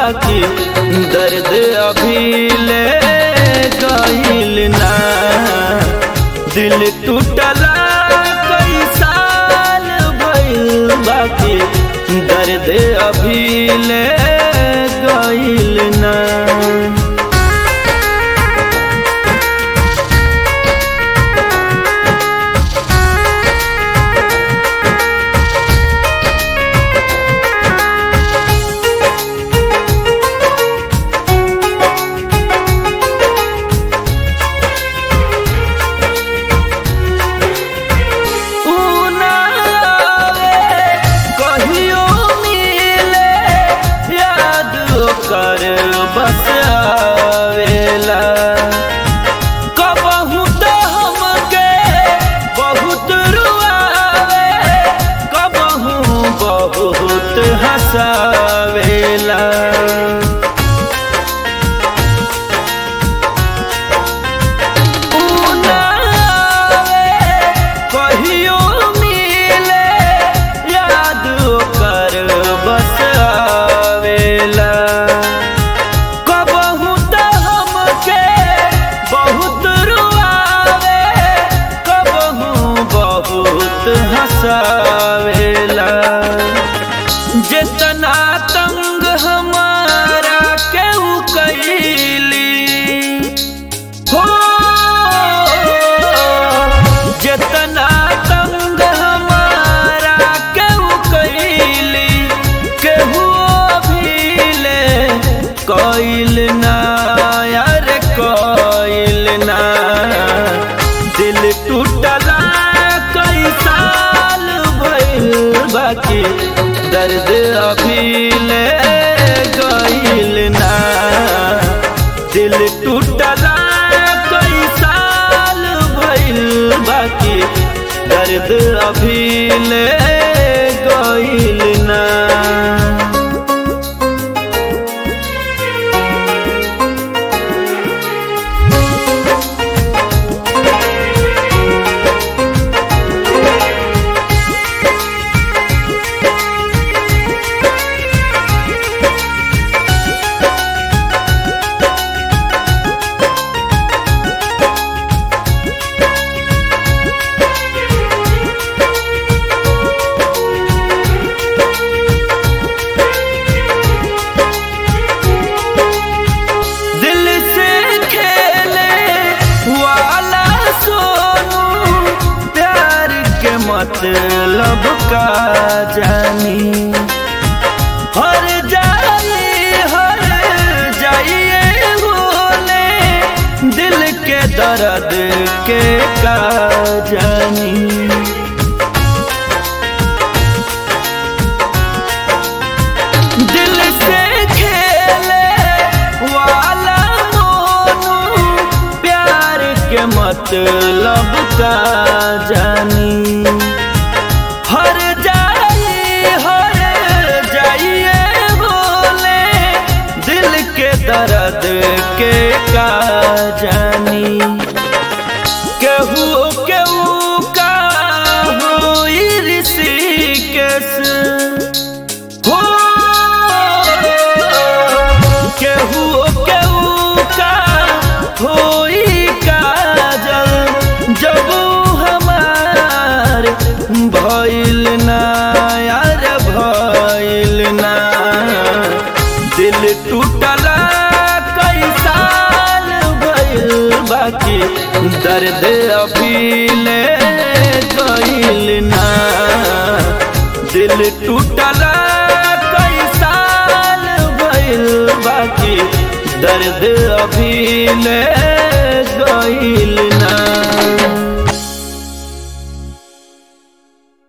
बाकी दर्द अभी ले गईल ना दिल टूटला कई साल भइल बाकी दर्द अभी ले गईल ना कहियो मिले याद कर बस आवेला कबहू तो हमके बहुत रुआवे कबहू बहुत हंसावेला कहियो मिले याद कर बस आवेला कबहू तो हमके बहुत रुआवे कबहू बहुत हंसावेला जितना तंग हमारा केहू कैली हो जितना तंग हमारा केहू कैली केहू भीले कैल ना यार कैल ना दिल टूटला कई साल भइल बाकी दर्द अभी ले गईल ना दिल टूटला कई साल भइल बाकी दर्द अभी ले गईल ना दिल से खेले वाला सोनू प्यार के मतलब का जानी हर जाई हर जाइए होले दिल के दर्द के का जानी दिल से खेले वाला मोनू प्यार के मतलब का जानी हर जाई हर जाइए बोले दिल के दर्द के का जानी केहू केहू का हुई ऋषिकेश हो केहू केहू का होई काजल जब हमार भइल ना यार भइल ना दिल टूटला कई साल भइल बाकी दर्द अभी ले गइल ना दिल टूटला कई साल भइल बाकी दर्द अभी ले गइल